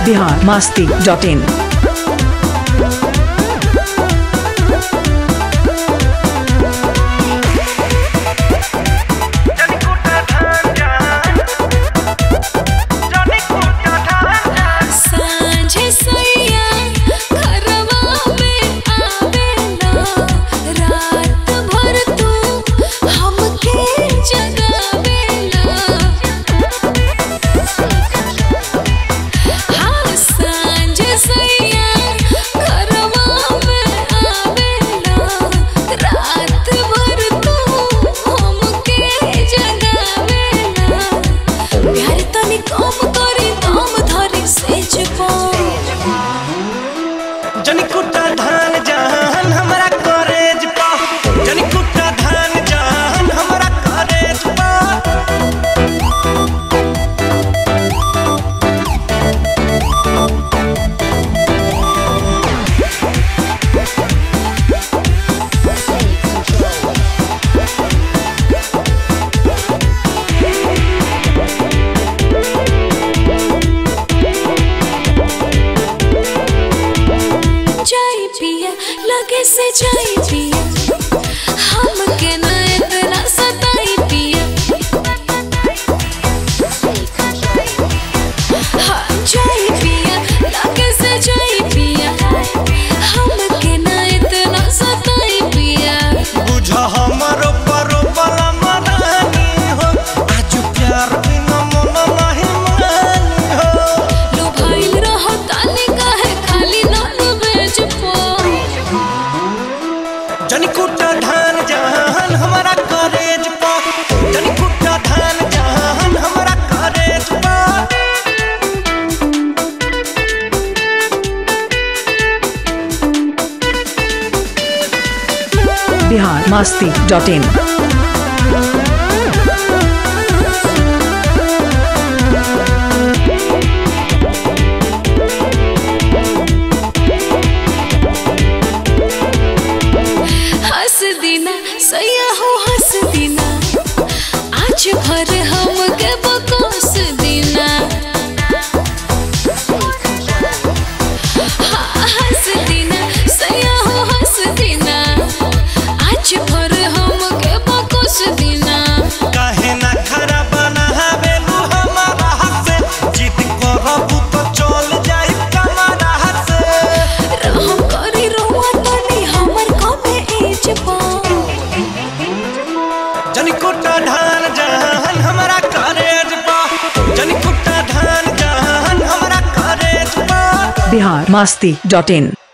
Bihar Masti dot in सांझे सैया घरवा में आवेला रात भर तू हमके जगावेला हाँ सांझे सैया घरवा में आवेला रात भर तू हमके जगावेला प्यार तनी कम करी दम धरी सेज पो जनी कुटा धान जान हमरा करेज पा जनी कुटा धान जान हमरा करेज पा चाय पिया लगे से चाय पिया हमके ना इतना सताई पिया हाँ चाय पिया लगे से चाय पिया हमके ना इतना सताई पिया बुझ हमरो परो बला मरानी हो आज प्यार बिना मन नहीं मानी हो लुभाइल रहो ताली काहे खाली नॉन वेज पो जनी कुटा धान जान हमरा करेज पा जनी कुटा धान जान हमरा करेज पा बिहार मास्ती डॉट इन हंस दीना सैया हो हंस दीना आज भर हम के बकोस दीना हाँ, हंस दीना सैया हो हंस दीना आज भर हम के बकोस दीना काहे ना खरा बनावेलू हमारा हाथ से जिद करबू तो चल जाई कमारा हाथ से रहम करी रहुआ तनी हमर कमे एज पा जनी कुटा धान जान हमरा करेज पा जनी कुटा धान जान हमरा करेज पा बिहार मास्ती डॉट इन